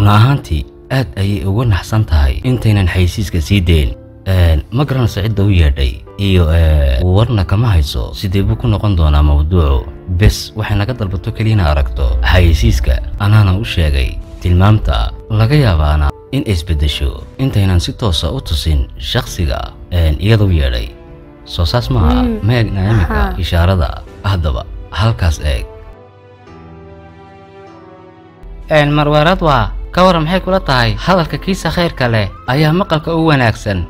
run ahaantii aad ayay uga naxsan tahay intaynan xaysiiska sii dayn ma garanayso cidda u yeedhay iyo warna kama hayso sidee buu ku noqon doonaa mawduucu bes waxay naga dalbato keliyana aragto xayeysiiska anaana u sheegay tilmaamta laga yaabaana in isbeddesho intaynan si toosa u tusin shakhsiga iyada u yeedhay soo saas maaha Mm. ma eegna iminka Aha. ishaarada haddaba halkaas eeg marweerad waa ka waran maxay kula tahay hadalka kiisa khayrka leh ayaa maqalka u wanaagsan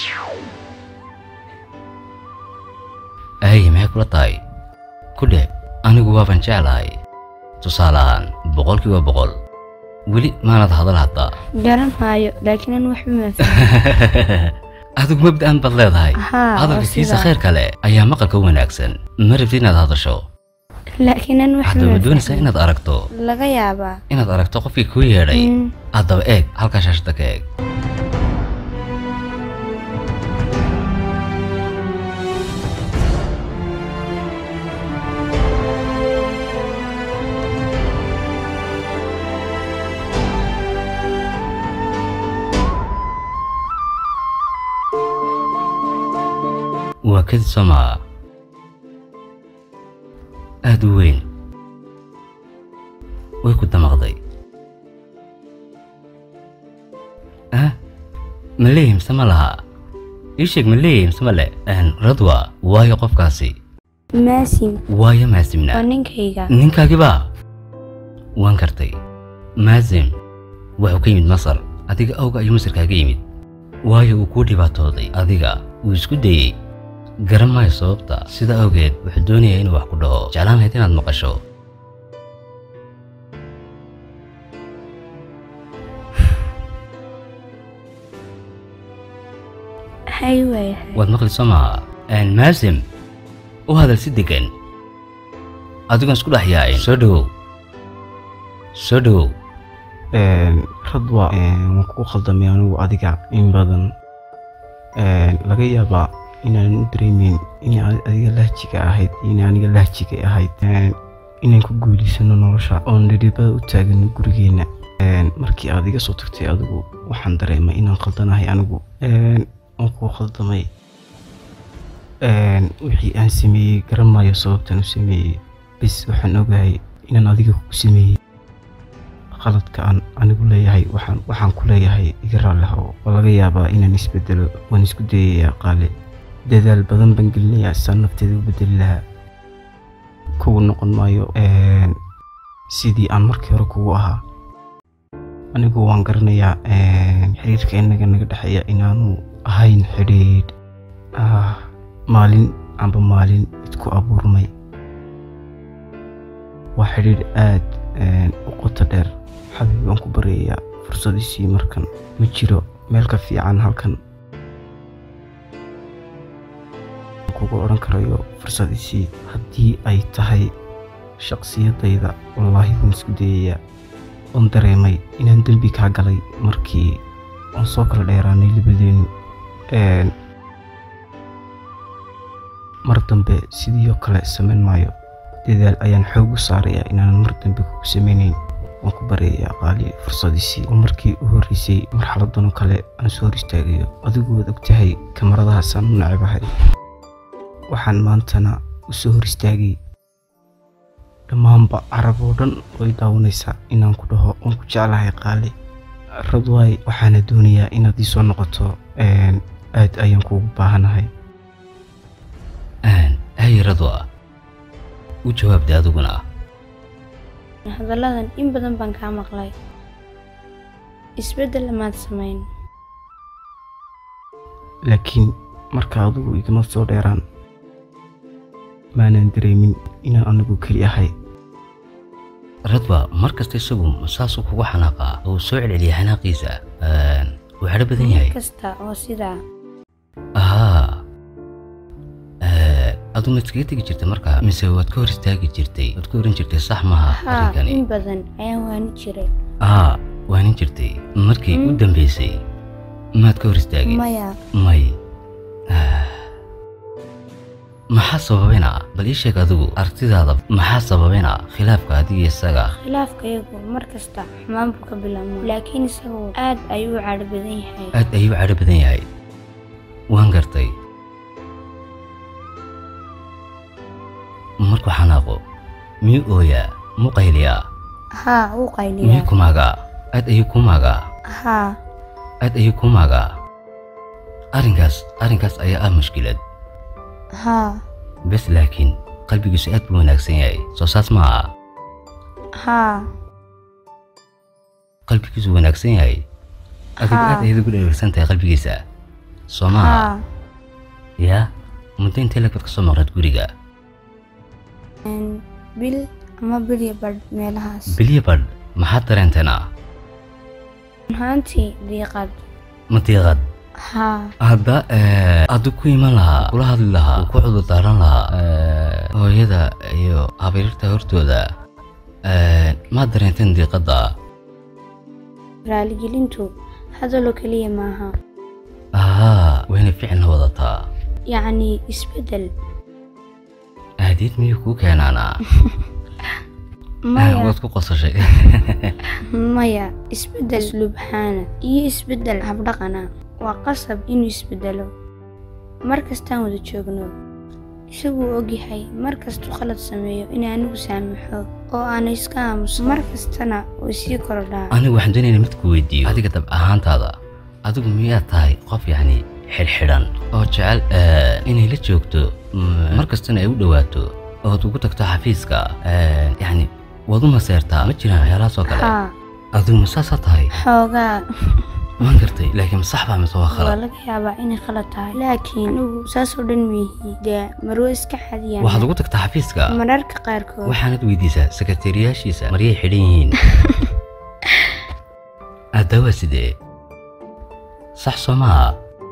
ay maxay kula tahay ku dheh anigu waaban jeclahay tusaale ahaan boqolkiiba boqol weli maanad hadal haddaa garan maayo laakiin an waxba ma fahmin adigu mabda'an baad leedahay Haa, hadalka waa kiisa sidaa. khayrka leh ayaa maqalka u wanaagsan ma rabtid inaad hadasho laakiin an waxba haddaba ma doonaysaa fahmin inaad aragto laga yaabaa inaad aragto qofkii kuu yeedhay Mm. haddaba eeg halkaa shaashada ka eeg waa kadib somaa aad u weyn way ku damaqday ah ma leeyahay mise ma laha ii sheeg ma leeyahay mise ma le radwa waayo qofkaasi maasim waayo waa maasimna ninkayga ninkaagiba waan kartay maasim wuxuu ka yimid masar adiga awga ayuu masar kaaga yimid waayo uu kuu dhibaatooday adiga wuu isku dayey garan maayo sababta sida awgeed wuxuu doonayaa inuu wax ku dhaho jeclaan lahayd inaad maqasho hay waayahay waad maqli soo maaha maasim u hadal si degan adigoon isku dhex yaacin soo dhowow soo dhowow radwa waan kugu khaldamay anigu adiga in badan laga yaabaa inaan u dareemeyn inay adi- adiga lahjiga ahayd iyo inay aniga lahjiga ahayd inaan ku guulaysano nolosha oon dhidhibada u taagano gurigeenna markii aad iga soo tagtay adigu waxaan dareemay inaan khaldanahay anigu waan kugu khaldamay wixii aan sameeyey garan maayo sababtaan u sameeyey bis waxaan ogahay inaan adiga kugu sameeyey qaladka aan anigu leeyahay waxaan waxaan ku leeyahay iga raalli hawo oo laga yaabaa inaan isbedelo waan isku dayayaa qaale dadaal badan baan gelinayaa saan nafteeda u bedeli lahaa kugu noqon maayo een, sidii aan markii hore kugu ahaa anigu waan garanayaa een, xiriirka inaga naga dhexeeya inaanu ahayn xidhiidh ah, maalin amba maalin idku abuurmay waa xidhiidh aad een, u qoto dheer xabiib baan ku baryayaa fursadiisii markan ma jiro meel ka fiican halkan kugu odhan karayo fursadiisii haddii ay tahay shaqsiyadayda wallaahi waan isku dayayaa oon dareemay inaan dembi kaa galay markii aan soo kala dheeraanay labadeenu Een, mar dambe sidii oo kale samayn maayo dadaal ayaan xoog u saarayaa inaanan mar dambe kugu samaynayn waan ku baryayaa qaali fursadiisii oo markii u horreysay marxaladan oo kale aan soo hor istaagayo adigu waad ogtahay kamaradahaasaan u nacebahay waxaan maantana u soo hor istaagay dhammaanba carab oo dhan way daawanaysaa inaan ku dhaho waan ku jeclahay qaali radwaay waxaana doonayaa inaad ii soo noqoto een, aad ayaan kuugu baahanahay hay radwa u jawaabda adiguna hadalladan in badan baan kaa maqlay isbeddel lamaad samayn laakiin marka adigu igama soo dheeraan maanan dareemin inaan anigu keli ahay radwa mar kasta isagu saasuu kugu xanaaqaa oo uu soo celceliya xanaaqiisa wuu xadho badan yahay kasta oo sidaa ahaa adu ma iskaga tegi jirtay markaa mise waad ka hor istaagi jirtay waad ka oran jirtay sax maaha haa arrinkani in badan ayaan waani jiray aa waanin jirtay markii u Mm. dambaysay maad ka hor istaagin maya may Ah. maxaa sababayna bal ii sheeg adigu aragtidaada maxaa sababayna khilaafka adiga iyo isaga khilaafka iyagu mar kasta xumaan buu ka bilaabmaa laakiin isagu aad ayuu u cadho badan yahay aad ayuu cadho badan yahay waan gartay markuu xanaaqo miyuu ooyaa muu qayliyaa haa wuu miyuu qayliyaa ku maagaa aad ayuu ku maagaa haa aad ayuu ku maagaa arrinkaas arrinkaas ayaa ah mushkilad haa bes laakiin qalbigiisu aad buu wanaagsan yahay soo saas ma aha haa qalbigiisu wanaagsan yahay adigu Haa. aad ayaad ugu dheregsan tahay qalbigiisa soo maaha haa yaa muddo intee lagbaad ka soo maqnayd guriga Een, bil ama bil iyo badh meelahaas bilyo badh maxaad dareenteena ahaantii diiqad ma diiqad haa hadda aduu ku iman lahaa kula hadli lahaa uu ku cudur daaran lahaa eh, hooyada iyo habaryarta hortooda eh, maad dareenteen diiqadda raaligelintu hadaloo keliya maaha ahaa wayna ficilna wadataa yacni isbeddel aadiid miyuu kuu keenaanaa maya waad ku qosashay maya isbeddel slubxaana iyo isbeddel habdhaqana waa qasab inuu isbeddelo mar kastaan wada joogno isaguu ogyahay mar kastuu khalad sameeyo in anigu saamaxo oo aana iska aamuso mar kastana way sii korodhaa anigu waxaan doonaynaa mid ku weydiiyo adiga dab ahaantaada adigu miyaad tahay qof yacni xidhxidhan oo jecel eh, inay la joogto mm, mar kastana ay u dhowaato ood ugu tagto xafiiska eh, yacni waad u maseertaa ma jiraan waxyaalahaas oo kale haa adigu ma saasaa tahay xoogaa waan gartay laakiin ma sax baa mise waa waa khalad laga yaabaa inay khalad tahay laakiin ugu saasoo dhan miyihi dee marwo iska xadiyaan waxaad ugu tagtaa xafiiska mararka qaarkood waxaanad weydiisaa sekretariyaashiisa maryay xidhan yihiin addawaa sidee sax soo maaha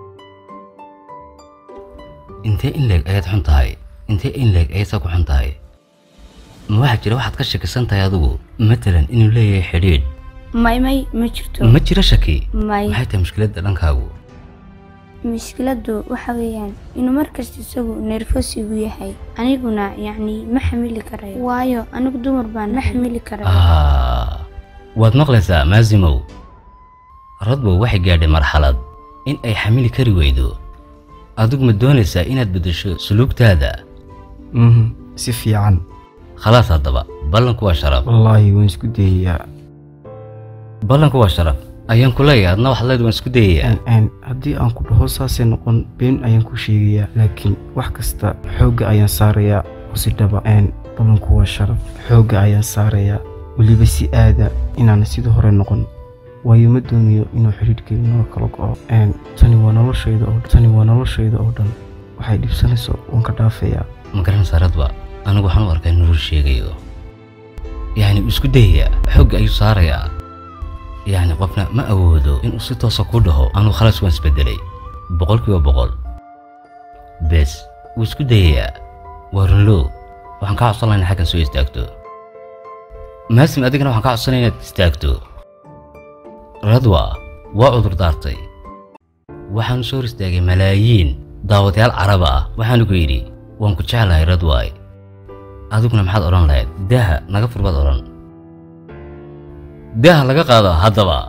intee in leeg ayaad xun tahay intee in leeg ayaad saa ku xun tahay ma waxaa jira waxaad ka shakisan tahay adigu matalan inuu leeyahay xidhiidh may may ma jirto ma jiro shaki may maxay tahay mushkiladda dhankaagu mushkiladdu waxa weeyaan inuu markasta isagu nerfos igu yahay aniguna yacni ma xamili karayo waayo anigu dumar baan ma xamili karayo Ah, waad maqlaysaa maasimow radbow waxay gaadhay marxalad in ay xamili kari weydo adigu ma doonaysaa inaad beddesho suluugtaada Mhm, si fiican khalaas haddaba ballanku waa sharaf wallaahi waan isku dayayaa ballanku waa sharaf ayaan ku leeyahay adna waxaad leed waan isku dayayaa Een, een, haddii aan ku dhaho saasay noqon been ayaan ku sheegayaa laakiin wax kasta xoogga ayaan saarayaa oo si dhaba een, ballanku waa sharaf xoogga ayaan saarayaa weliba si aada inaan sidii hore noqon waayo ma doonayo inuu xidhiidhkeedu noo kala go'o Een, tani waa noloshayda oo tani waa noloshayda oo dhan waxay dhibsanayso waan ka dhaafayaa ma garanaysaa radba anigu waxaan u arkaa inuu rur sheegayo yacni wuu isku dayayaa xoogga ayuu saarayaa yacni qofna ma awoodo inuu si toosa ku dhaho anuu khalaas waan isbedelay boqolkiiba boqol bes wuu isku dayayaa waa runlow waxaan kaa codsan lahaa inaad xaggan soo istaagto maasim adigana waxaan kaa codsanaya inaad istaagto radwa waa cudur daartay waxaanu soo hor istaagay malaayiin daawadayaal caraba ah waxaanu ku yidhi waan ku jeclahay radwaay adiguna maxaad odhan lahayd daaha naga furbaad odhan daaha laga qaado haddaba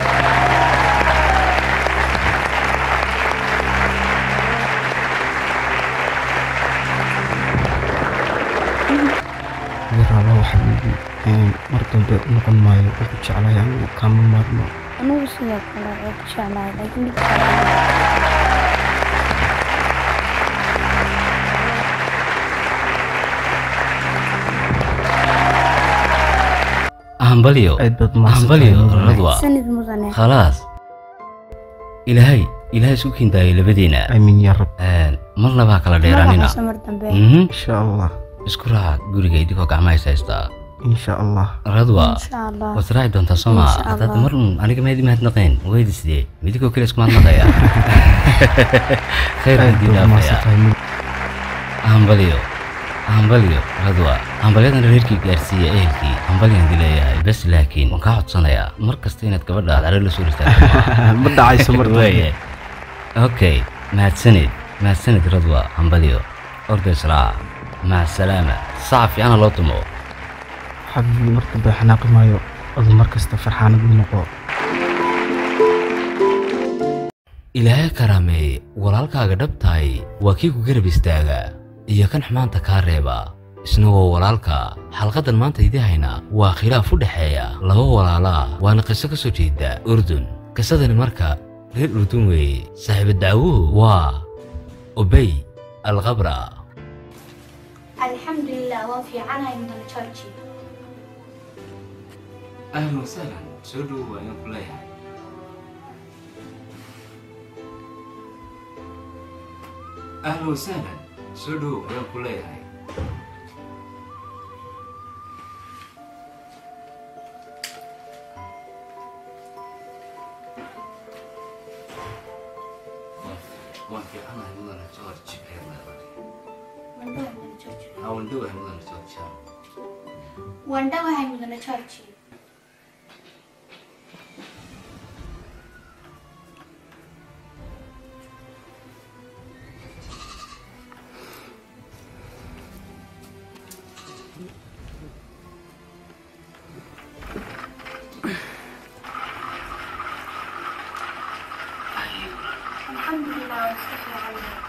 yaraaba waxaa weyi een, mar dambe u noqon maayo oo ku jeclahay anigu kama maarmo anigu sidoo kale waa ku jeclahay laakiin dhibka hambalyo aad baad hambalyo mahadsantahay radwa sanid mudane khalaas ilaahay ilaahay isu kiindaayay labadiina aamin yaa rab marna baa kala dheeraanina magacaasa mar dambe Mhm. insha allah isku raaca guriga idigoo gacmaha is haystaa insha allah radwa insha allah waad raaci doontaa soo maa Insha haddaad Allah. mar un aniga maadi mahadnaqeen weydi sidee midigoo kale isku mahadnaqaya khayr aad hadii baad dhaafaya mahadsantahay mid hambalyo hambalyo radwa hambalyadan reerkii gaarsiiya ehelkii hambalyan di leeyahay bes laakiin waan kaa codsanayaa mar kasta inaad gabadha aad caro la soo istaagto ma dhacayso mar dambe Weeye. okay mahadsanid mahadsanid radwa hambalyo orda islaa maca salaama saca fiicana loo tumo xabiibi mar dambe xanaaqi maayo adu mar kasta farxaanad u noqo ilaahay karaameeye walaalkaaga dhabtahay waa kii ku garab istaaga iyo kan xumaanta kaa reeba isna waa walaalka xalqadan maanta idii hayna waa khilaaf u dhexeeya laba walaalaa waana qiso ka soo jeeda urdun qisadani marka reer urdun weeye saaxiiba dacwuhu waa obey alkhabra alxamdulilah waan fiicanahay mudane georgi ahlan wasahlan soo dhowo waa inaan ku leeyahay ahlan wasahlan soo dhowo ayaan ku leeyahay waan fiicanahay mudane george waan dhowahay mudane george waan dhawahay mudane georgi alxamdulilah waan iska fiicanahay